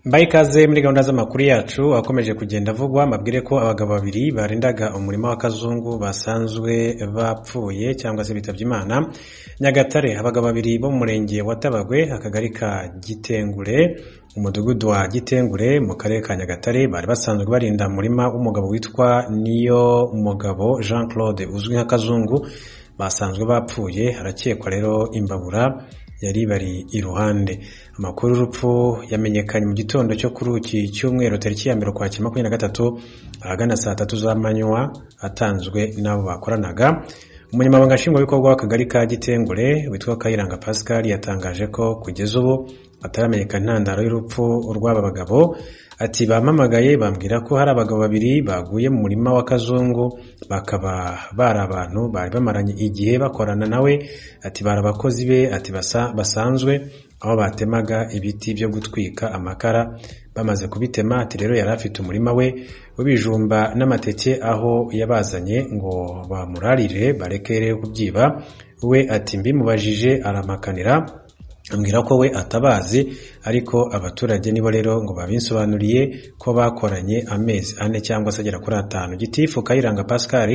Mbaye ikaze muri gahunda z'amakuru yacu akomeje kugenda avugwa mabwire ko abagabo babiri barindaga umurima wa kazungu basanzwe bapfuye cyangwa se bitabye imana nyagatare abagabo babiri bo mu murenge wa tabagwe akagari ka gitengure umudugudu wa gitengure mu karere ka nyagatare bari basanzwe barinda umurima w'umugabo witwa niyo mugabo jean claude uzwi nka kazungu basanzwe bapfuye harakekwa rero imbabura yari bari iruhande amakuru y'urupfu yamenyekanye mu gitondo cyo kuri iki cyumweru tariki ya mbere ukwakira makumyabiri na gatatu ahagana saa tatu z'amanywa atanzwe n'abo bakoranaga umunyamabanga nshingwabikorwa w'akagari ka gitengure witwa kayiranga pascal yatangaje ko kugeza ubu ataramenyekana intandaro y'urupfu rw'aba bagabo ati bampamagaye bambwira ko hari abagabo babiri baguye mu murima wa kazungu bakaba bari abantu bari bamaranye igihe bakorana nawe ati bari abakozi be ati basa basanzwe aho batemaga ibiti byo gutwika amakara bamaze kubitema ati rero yari afite umurima we w'ibijumba n'amateke aho yabazanye ngo bamurarire bareke rero kubyiba we ati mbimubajije aramakanira ambwira ko we atabazi ariko abaturage nibo rero ngo babinsobanuriye ko bakoranye amezi ane cyangwa se agera kuri atanu gitifu kayiranga pascal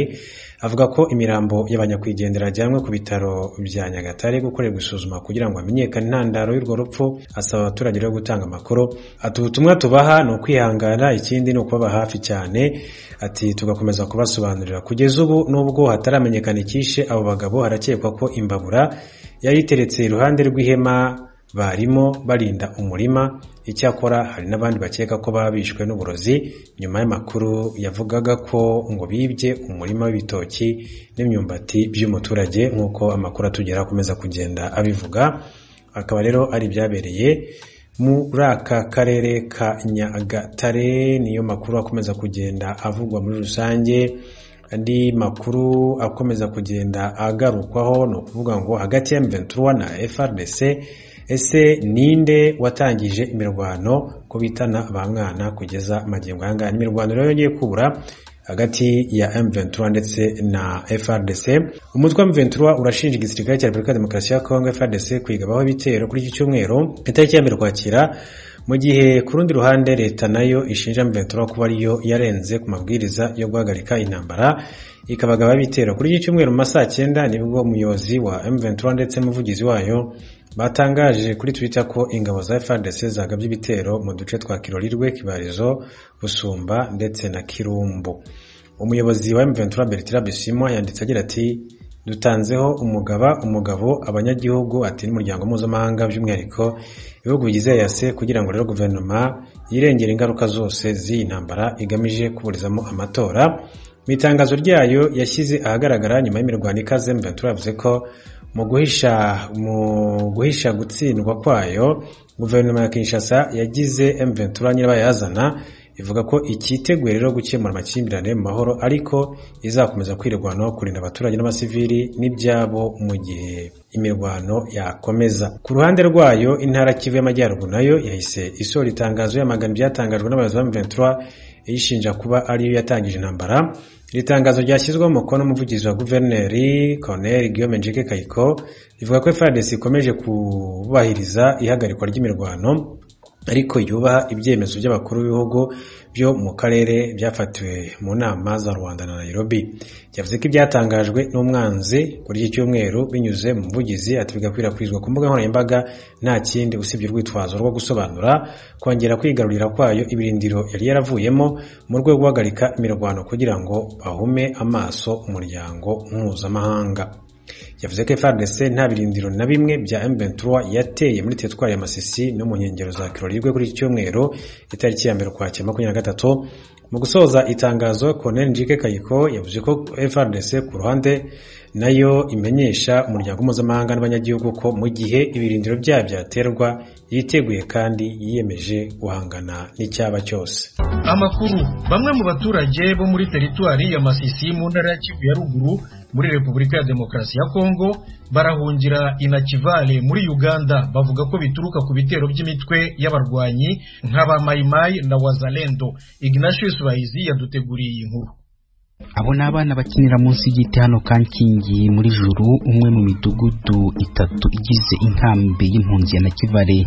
avuga ko imirambo y'abanyakwigendera ajyanwe ku bitaro bya nyagatare gukorerwa isuzuma kugira ngo hamenyekane intandaro y'urwo rupfu asaba abaturage rero gutanga amakuru ati ubutumwa tubaha ni ukwihangana ikindi ni ukubaba hafi cyane ati tugakomeza kubasobanurira kugeza ubu nubwo hataramenyekana icyishe abo bagabo harakekwa ko imbabura yari iteretse iruhande rw'ihema barimo barinda umurima icyakora hari n'abandi bakeka ko baba bishwe n'uburozi nyuma y'amakuru yavugaga ko ngo bibye umurima w'ibitoki n'imyumbati by'umuturage nk'uko amakuru atugera akomeza kugenda abivuga akaba rero ari ibyabereye muri aka karere ka nyagatare niyo makuru akomeza kugenda avugwa muri rusange andi makuru akomeza kugenda agarukwaho ni ukuvuga ngo hagati ya M23 na FRDC ese ninde watangije imirwano ko bitana ba mwana kugeza magingo aya ngaya imirwano rero yongeye kubura hagati ya M23 ndetse na FRDC umutwe wa M23 urashinja igisirikare cya Repubulika ya Demokarasi ya Kongo FRDC kwigabaho ibitero kuri iki cyumweru itariki ya mbere kwakira mu gihe ku rundi ruhande leta nayo ishinja M23 kuba ariyo yarenze ku mabwiriza yo guhagarika intambara ikabagaba ibitero kuri iki cyumweru mu ma saa cyenda nibwo umuyobozi wa M23 ndetse n'umuvugizi wayo batangaje kuri Twitter ko ingabo za FARDC zagabye ibitero mu duce twa Kirorirwe, Kibarizo, Busumba ndetse na Kirumbu. Umuyobozi wa M23 Bertrand Bisimwa yanditse agira ati dutanzeho umugaba umugabo abanyagihugu ati n'umuryango mpuzamahanga by'umwihariko ibihugu bigize yase kugira ngo rero guverinoma yirengere ingaruka zose z'iyi ntambara igamije kuburizamo amatora mu itangazo ryayo yashyize ahagaragara nyuma y'imirwano ikaze mventura yavuze ko mu guhisha mu guhisha gutsindwa kwayo guverinoma ya kinshasa yagize mventura nyirabayazana ivuga ko icyiteguye rero gukemura amakimbirane mu mahoro ariko izakomeza kwirwanaho kurinda abaturage n'abasivili n'ibyabo mu gihe imirwano yakomeza ku ruhande rwayo intara kivu y'amajyaruguru nayo yahise isohora itangazo y'amagana ibyatangajwe n'abayobozi ba mventura iyishinja kuba ariyo yatangije intambara iri tangazo ryashyizweho umukono n'umuvugizi wa guverineri colonel guillaume njike kayiko rivuga ko frdc ikomeje kubahiriza ihagarikwa ry'imirwano ariko yubaha ibyemezo by'abakuru b'ibihugu byo mu karere byafatiwe mu nama za rwanda na nairobi yavuze ko ibyatangajwe n'umwanzi kuri iki cyumweru binyuze mu muvugizi ati bigakwirakwizwa ku mbuga nkoranyambaga nta kindi usibye urwitwazo rwo gusobanura kongera kwigarurira kwayo ibirindiro yari yaravuyemo mu rwego rwo guhagarika imirwano kugira ngo bahume amaso umuryango mpuzamahanga yavuze ko FARDC nta birindiro na bimwe bya M23 yateye muri teritwari ya Masisi no mu nkengero za Kirolirwe kuri iki cyumweru itariki ya mbere ukwakira makumyabiri na gatatu mu gusoza itangazo Colonel Njike Kayiko yavuze ko FARDC ku ruhande nayo imenyesha umuryango mpuzamahanga n'abanyagihugu ko mu gihe ibirindiro byayo byaterwa yiteguye kandi yiyemeje guhangana n'icyaba cyose amakuru bamwe mu baturage bo muri teritwari ya Masisi mu ntara ya Kivu ya ruguru muri repubulika ya demokarasi ya kongo barahungira inakivale muri uganda bavuga ko bituruka ku bitero by'imitwe y'abarwanyi nk'abamayimayi na wazalendo ignatius bayizi yaduteguriye iyi nkuru abo ni abana bakinira munsi y'igiti hano kankingi muri juru umwe mu midugudu itatu igize inkambi y'impunzi ya nakivale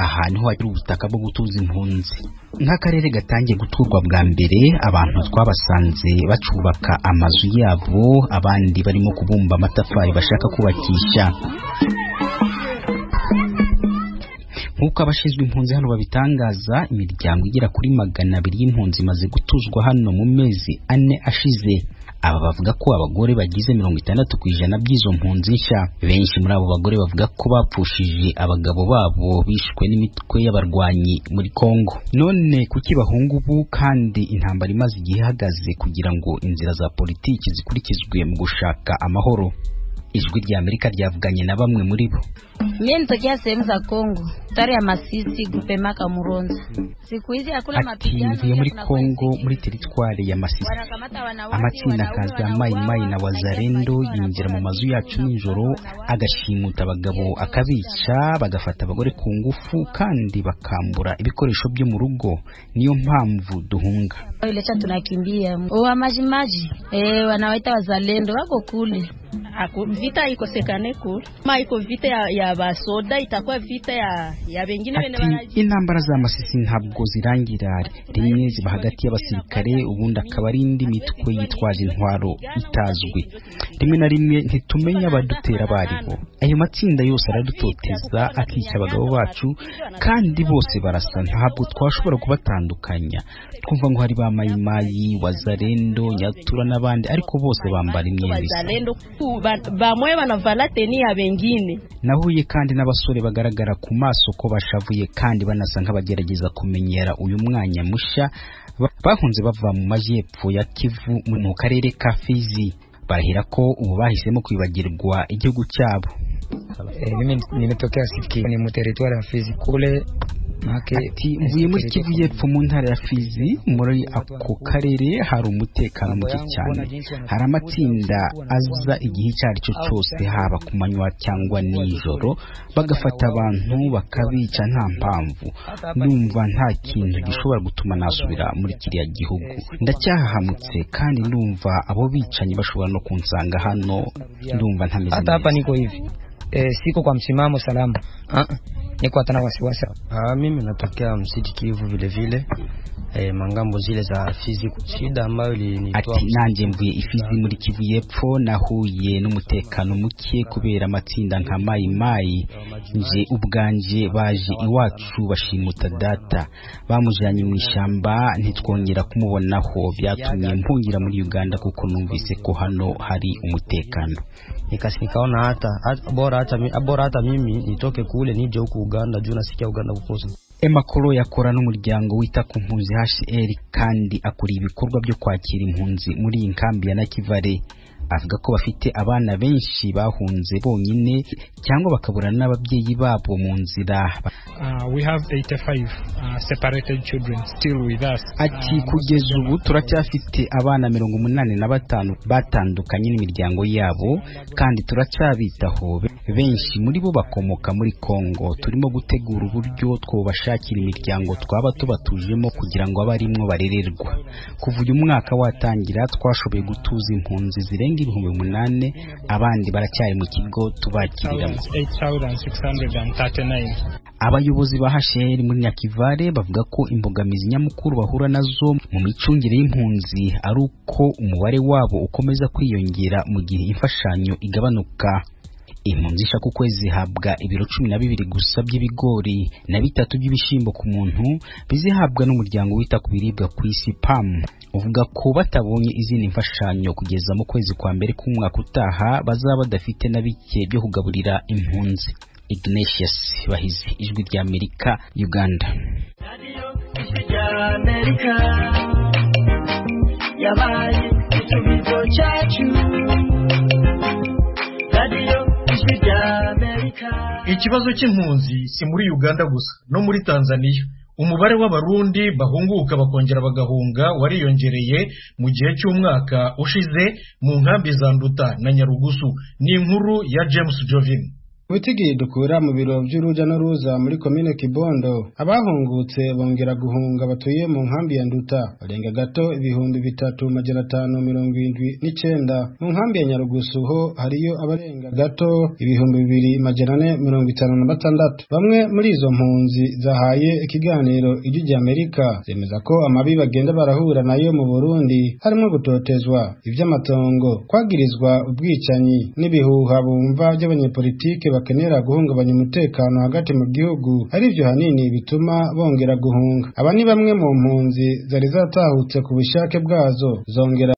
aha niho hagira ubutaka bwo gutuza impunzi nk'akarere gatangiye guturwa bwa mbere abantu twabasanze bacubaka amazu yabo abandi barimo kubumba amatafari bashaka kubakisha nk'uko abashinzwe impunzi hano babitangaza imiryango igera kuri magana abiri y'impunzi imaze gutuzwa hano mu mezi ane ashize aba bavuga ko abagore bagize mirongo itandatu ku ijana by'izo mpunzi nshya benshi muri abo bagore bavuga ko bapfushije abagabo babo bishwe n'imitwe y'abarwanyi muri kongo none kuki bahunga ubu kandi intambara imaze igihe ihagaze kugira ngo inzira za politiki zikurikizwe mu gushaka amahoro ijwi rya amerika ryavuganye na bamwe muri bo Mie nitokea sehemu za Kongo, tare ya Masisi, gupemaka Muronza. Siku hizi hakuna ati mapigano, nvuye muri kuna kongo kuendelea. muri teritwari ya masisi Wanakamata wanawake, amatsinda wanaume, akaza mayi wanawake, mayi na wanaingia wazarendo maji, yinjira mu mazu wanakuwa yacu wanakuwa nijoro wanakuwa. agashimuta abagabo akabica bagafata abagore ku ngufu kandi bakambura ibikoresho byo mu rugo niyo mpamvu duhunga Ilecha tunakimbia owa majimaji e, wanawaita wazalendo wako kule Ako, vita ikosekane kule ma iko vita ya, ya basoda itakuwa vita ya, ya bengine bene ati intambara za masisi ntabwo zirangira rimwe ziba hagati y'abasirikare ubundi akaba ari indi mitwe yitwaje intwaro itazwi rimwe na rimwe ntitumenya abadutera abo ari bo ayo matsinda yose aradutoteza akica abagabo bacu kandi bose barasa ntabwo twashobora kubatandukanya twumva ngo hari ba mayimayi wazarendo nyatura n'abandi ariko bose bambara imyenda isa wazalendo bamwe banavala teni ya bengine nahuye kandi n'abasore bagaragara ku maso ko bashavuye kandi banasa nk'abagerageza kumenyera uyu mwanya mushya Ba- bahunze bava mu majyepfo ya kivu mu- mu karere ka fizi barahira ko ubu bahisemo kwibagirwa igihugu cyabo E, mimi nimetokea Siki, ni muteritwari ya Fizi kule make ati mvuye muri kivu y'epfo mu ntara ya fizi muri ako karere hari umutekano muke cyane hari amatsinda aza igihe icyo ari cyo cyose haba ku manywa cyangwa nijoro bagafata abantu bakabica nta mpamvu numva nta kintu gishobora gutuma nasubira muri kiriya gihugu ndacyahahamutse kandi ndumva abo bicanyi bashobora no kunsanga hano ndumva ntameze hata hapa neza niko hivi e, siko kwa msimamo salama Ah, ah, niko hata na wasiwasi Ah, mimi natokea msiti Kivu vile vile eh, mangambo zile za Fizi. Shida ambayo ilinitoa ati nanjye mvuye ifizi muri kivu y'epfo nahuye n'umutekano muke kubera amatsinda nka mayi mayi nje ubwanje baje iwacu bashimuta data bamujyanye mu ishyamba ntitwongera kumubonaho byatumye mpungira muri uganda kuko numvise ko hano hari umutekano nikas nikaona hata hata- bora hata mi- bora hata mimi nitoke kule nije huku Uganda juu nasikia Uganda kukosa emakoro yakora n'umuryango wita ku mpunzi hr kandi akora ibikorwa byo kwakira impunzi muri iyi nkambi ya nakivale avuga ko bafite abana benshi bahunze bonyine cyangwa bakabura n'ababyeyi babo mu nzira Uh, we have 85 uh, separated children still with us. ati kugeza ubu turacyafite abana mirongo umunani na batanu batandukanye n'imiryango yabo kandi turacyabitaho Be- benshi muri bo bakomoka muri kongo turimo gutegura uburyo twobashakira imiryango twaba tubatujemo kugira ngo abe arimwo barererwa kuva uyu mwaka watangira twashoboye gutuza impunzi zirenga ibihumbi umunani abandi baracyari mu kigo tubakiriramo 8,639. Abayobozi ba HCR muri Nyakivale bavuga ko imbogamizi nyamukuru bahura nazo mu micungire y'impunzi ari uko umubare wabo ukomeza kwiyongera mu gihe imfashanyo igabanuka. Impunzi ishaka ukwezi zihabwa ibiro cumi na bibiri gusa by'ibigori na bitatu by'ibishyimbo ku muntu bizihabwa n'umuryango wita ku biribwa ku isi PAM uvuga ko batabonye izindi mfashanyo kugeza mu kwezi kwa mbere k'umwaka utaha bazaba badafite na bike byo kugaburira impunzi. Ignatius Bahizi ijwi rya Amerika Uganda Ikibazo cy'impunzi si muri Uganda gusa no muri Tanzania umubare w'abarundi bahunguka bakongera bagahunga wariyongereye mu gihe cy'umwaka ushize mu nkambi za Nduta na Nyarugusu ni inkuru ya James Jovin witigiye dukura mu biro by'uruja n'uruza muri komine kibondo abahungutse bongera guhunga batuye mu nkambi ya nduta barenga gato ibihumbi bitatu magana atanu mirongo irindwi n'icenda mu nkambi ya nyarugusu ho hariyo abarenga gato ibihumbi bibiri magana ane mirongo itanu na batandatu bamwe muri izo mpunzi zahaye ikiganiro ijwi ry'amerika zemeza ko amabi bagenda barahura nayo mu burundi harimo gutotezwa iby'amatongo kwagirizwa ubwicanyi n'ibihuha bumva by'abanyepolitike bakenera guhungabanya umutekano hagati mu gihugu ari byo hanini bituma bongera guhunga aba ni bamwe mu mpunzi zari zatahutse ku bushake bwazo zongera